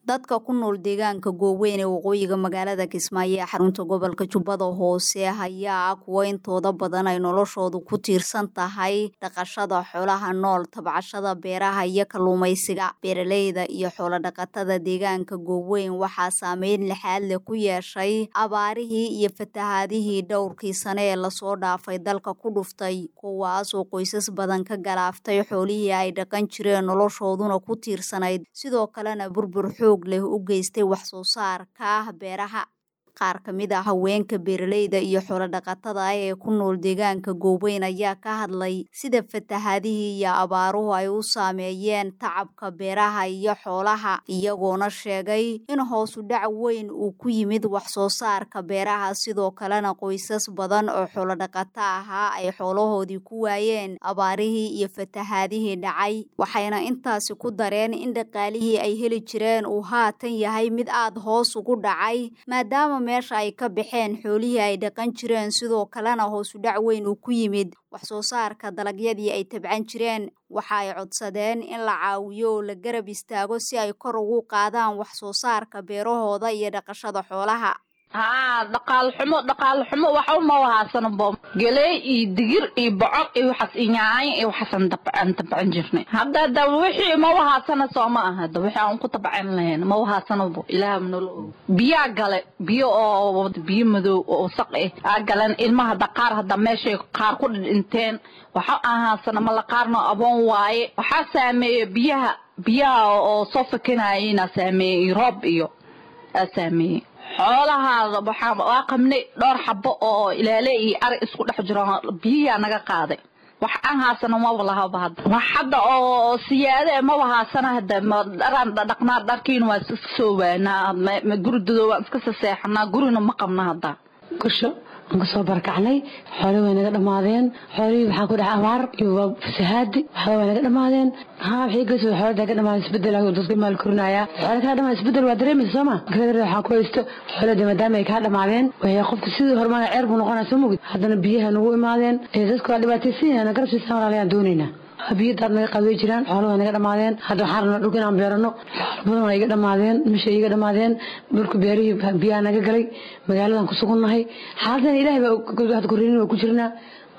dadka ku nool deegaanka gooweyn ee waqooyiga magaalada kismaayo ee xarunta gobolka jubbada hoose ayaa ah kuwo intooda badan ay noloshoodu ku tiirsan tahay dhaqashada xoolaha nool tabcashada beeraha iyo kalluumaysiga beeraleyda iyo xoolodhaqatada deegaanka gooweyn waxaa saameyn lixaad leh ku yeeshay abaarihii iyo fatahaadihii dhowrkii sane ee lasoo dhaafay dalka ku dhuftay kuwaas oo qoysas badan ka galaaftay xoolihii ay dhaqan jireen noloshooduna ku tiirsanayd sidoo kalena burbur xoog leh u geystay wax soo saarka beeraha qaar ka mid a haweenka beeraleyda iyo xoolodhaqatada ah ee ku nool deegaanka gooweyn ayaa ka hadlay sida fatahaadihii iyo abaaruhu ay u saameeyeen tacabka beeraha iyo xoolaha iyagoona sheegay in hoosu dhac weyn uu ku yimid wax soo saarka beeraha sidoo kalena qoysas badan oo xoolodhaqato ahaa ay xoolahoodii ku waayeen abaarihii iyo fatahaadihii dhacay waxayna intaasi ku dareen in dhaqaalihii ay heli jireen uu haatan yahay mid aada hoos ugu dhacay maadaama meesha ay ka baxeen xoolihii ay dhaqan jireen sidoo kalena hoosu dhac weyn uu ku yimid wax soo saarka dalagyadii ay tabcan jireen waxa ay codsadeen in la caawiyo oo la garab istaago si ay kor ugu qaadaan wax soo saarka beerahooda iyo dhaqashada xoolaha haa dhaqaal xumo dhaqaal xumo waxa uma wahaasano bo geley iyo digir iyo bocor iyo waxaas iyo nyaanyo iyo waxaasan dabcan tabcan jirnay hadda da wixii ma wahaasana soo ma aha da wixii aan ku tabcan lahayn ma wahaasano bo ilaah manolo og biyaa gale biyo oo biyo madow oo wasaq eh aa galeen ilmaha hadda qaar hadda meeshay qaar ku dhidhinteen waxa ahaasana ma la qaarno aboon waaye waxaa saameeya biyaha biyaha oo soo fakanayena saameeyey roob iyo aa saameeyey xoolahaada waxaan waa qabnay dhowr xabo oo ilaale iyo ari isku dhex jiro biyiyaa naga qaaday wax aan haasano maba lahaba hadda wax hadda oo siyaade maba haasana hadda dharaan dhaqnaa dharkiina waa iska soo waanaa guridodo waan iska saseexanaa gurina ma qabna hadda gasho aan kasoo barakacnay xoole way naga dhammaadeen xoolihii waxaa ku dhex abaar iyo fasahaadi waxba way naga dhammaadeen haa waxay gasoo xoolada ka dhamaaday isbedel dadka maal korinaya xoole kaa dhamaa isbedel waa dareemaysa soo ma galadar waxaa ku haysto xoolada maadaama ay kaa dhammaadeen way qofka sidii hormaana ceer buu noqonaa soo mugid haddana biyaha nagu imaadeen ee dadka waa dhibaataysan yahay garab siisaan walaalayaan doonaynaa biyo daad naga qaad way jiraan xoolo way naga dhammaadeen hadda waxaan rabnaa dhulka inaan beerano xoolo badan waa iga dhammaadeen misha iga dhammaadeen dhulka beerihii biyaha naga galay magaaladan ku sugunnahay xaaladdan ilaahay baa korinin waa ku jirnaa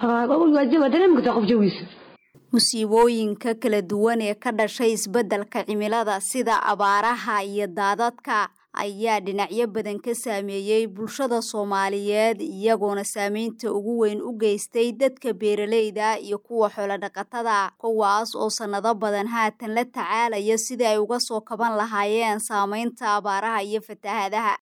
waa dareemi kartaa qof jawiisa musiibooyinka kala duwan ee ka dhashay isbeddelka cimilada sida abaaraha iyo daadadka ayaa dhinacyo badan ka saameeyey bulshada soomaaliyeed iyagoona saameynta ugu weyn u geystay dadka beeraleyda iyo kuwa xoolodhaqatada kuwaas oo sannado badan haatan la tacaalaya sidii ay uga soo kaban lahaayeen saameynta abaaraha iyo fatahaadaha